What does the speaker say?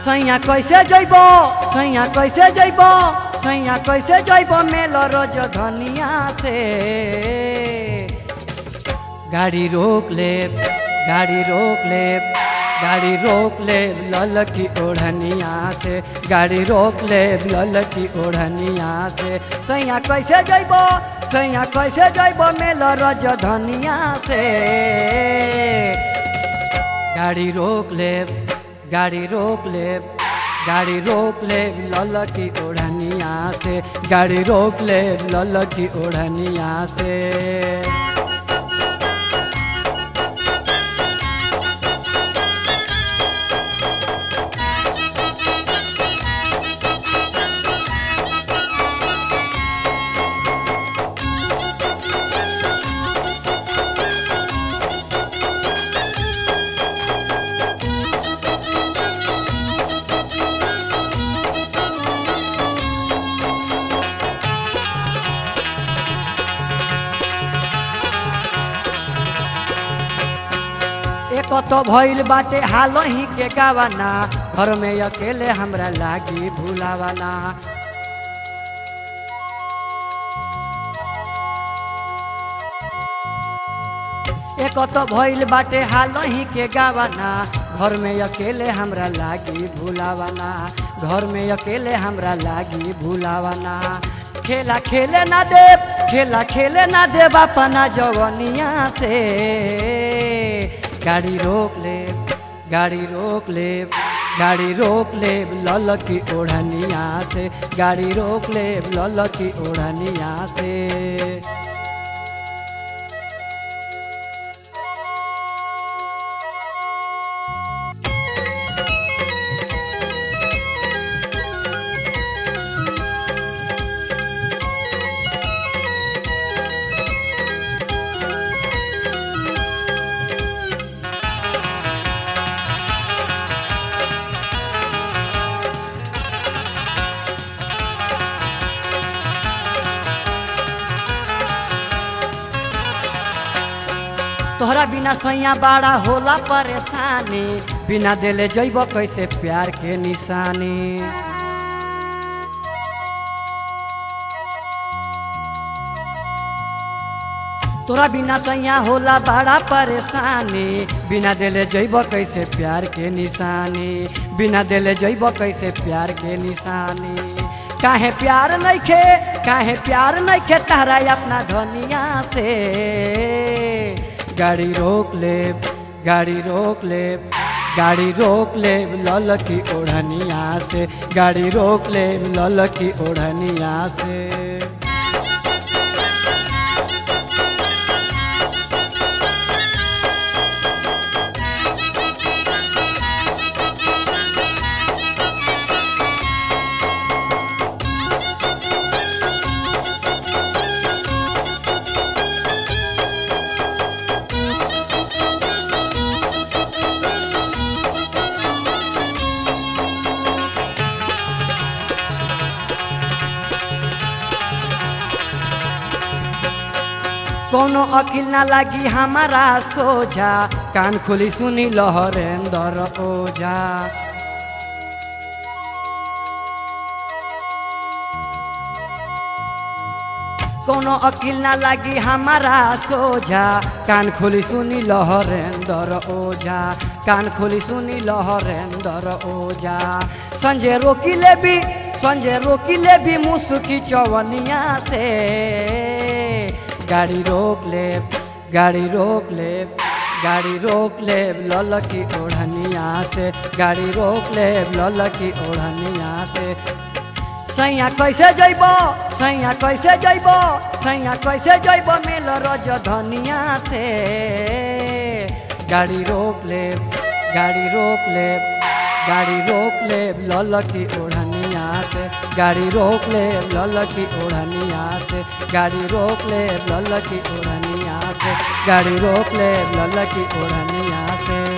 सैया कैसे जइब सैया कैसे जइब सैया कैसे जइब मेल रोज धनिया से गाड़ी रोक ले गाड़ी रोक ले गाड़ी रोक ले लल की ओढ़निया से गाड़ी रोक ले लल की ओढ़निया से सैया कैसे जइब सैया कैसे जइब मेल रोज धनिया से गाड़ी रोक ले गाड़ी रोक ले गाड़ी रोक ले लल की ओढ़निया से गाड़ी रोक ले लल की ओढ़निया से एक तो भइल बाटे हाल ही के गावाना घर में अकेले हमरा लागी भूलावाना एक तो भइल बाटे हाल ही के गावाना घर में अकेले हमरा लागी भूलावाना घर में अकेले हमरा लागी भूलावाना खेला खेले ना दे खेला खेले ना दे अपना जवनिया से गाड़ी रोक ले गाड़ी रोक ले गाड़ी रोक ले लल की ओढ़निया से गाड़ी रोक ले लल की ओढ़निया से तोहरा बिना सैया बड़ा होला परेशानी बिना देले जैब कैसे प्यार के निशानी तोरा बिना सैया होला बड़ा परेशानी बिना देले जैब कैसे प्यार के निशानी बिना देले जैब कैसे प्यार के निशानी काहे प्यार नइखे काहे प्यार नइखे तारा अपना धनिया से गाड़ी रोक ले गाड़ी रोक ले गाड़ी रोक ले लल की ओढ़निया से गाड़ी रोक ले लल की ओढ़निया से कोनो अकिल ना लागी हमारा सोझा कान खुली सुनी लहरेंदर ओझा कोनो अकिल ना लागी हमारा सोझा कान खुली सुनी लहरेंदर ओझा कान खुली सुनी लहरेंदर ओझा संजय रोकी ले भी संजय रोकी ले भी मुसुकी चवनिया से गाड़ी रोक ले गाड़ी रोक ले गाड़ी रोक ले लल की ओढ़निया से गाड़ी रोक ले लल की ओढ़निया से सैया कैसे जइब सैया कैसे जइब सैया कैसे जइब मेल रज धनिया से गाड़ी रोक ले गाड़ी रोक ले गाड़ी रोक ले लल की ओढ़निया से गाड़ी रोक ले लल की ओढ़निया से गाड़ी रोक ले लल की ओढ़निया से गाड़ी रोक ले लल की ओढ़निया से